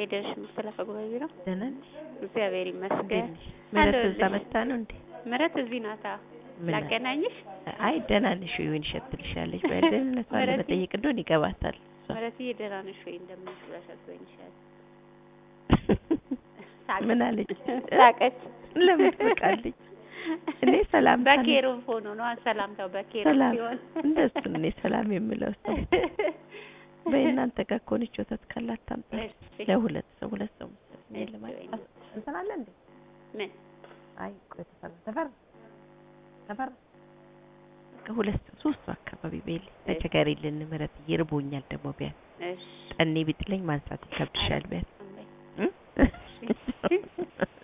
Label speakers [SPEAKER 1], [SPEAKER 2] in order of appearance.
[SPEAKER 1] ሄደሽ መሰለፈ ጉባኤ ቢሮ
[SPEAKER 2] ደህና ነሽ?
[SPEAKER 1] እግዚአብሔር
[SPEAKER 2] እንዴት
[SPEAKER 1] ይመስገን።
[SPEAKER 2] ነሽ? ምህረት እዛ
[SPEAKER 1] አለሁልሽ።
[SPEAKER 2] መታ ነው እንዴ?
[SPEAKER 1] ምህረት እዚህ ናታ።
[SPEAKER 2] ምን አለ?
[SPEAKER 1] ላገናኝሽ?
[SPEAKER 2] አይ ደህና ነሽ ወይ? ወይን ሸትልሻለች። በደህንነቷን
[SPEAKER 1] ምህረትዬ-
[SPEAKER 2] ለመጠየቅ እንደሆነ ይገባታል። እሷ።
[SPEAKER 1] ምህረትዬ ደህና ነሽ ወይ እንደምን ብለሽ አትበይኝሻል።
[SPEAKER 2] ምን አለች?
[SPEAKER 1] ሳቀች።
[SPEAKER 2] ለምን ትስቃለች? እኔ ሰላምታ ነው-
[SPEAKER 1] በኬሩብ ሆኖ ነው ሰላምታው በኬሩብ
[SPEAKER 2] ሰላም
[SPEAKER 1] ሲሆን
[SPEAKER 2] እንደሱ ነው እኔ ሰላም የምለው ሰው። በእናንተ ጋር ከሆነች ወተት ካላት ታምጣ።
[SPEAKER 1] እሺ።
[SPEAKER 2] ለሁለት ሰው ሁለት ሰው መሰለኝ
[SPEAKER 1] እሺ፣
[SPEAKER 2] ለማለት
[SPEAKER 1] ወይኔ።
[SPEAKER 2] እንትን አለ እንዴ?
[SPEAKER 1] ምን
[SPEAKER 2] አይ ቆይ ተፈራ ተፈራ ተፈራ ከሁለት ሰው ሶስት ሰው አካባቢ በይልኝ ተቸገሪልን ምህረት ይርቦኛል ደግሞ ቢያንስ
[SPEAKER 1] እሺ
[SPEAKER 2] ጠኔ ቢጥለኝ ማንሳት ይከብድሻል ቢያንስ
[SPEAKER 1] አሜን።
[SPEAKER 2] እ?
[SPEAKER 1] እሺ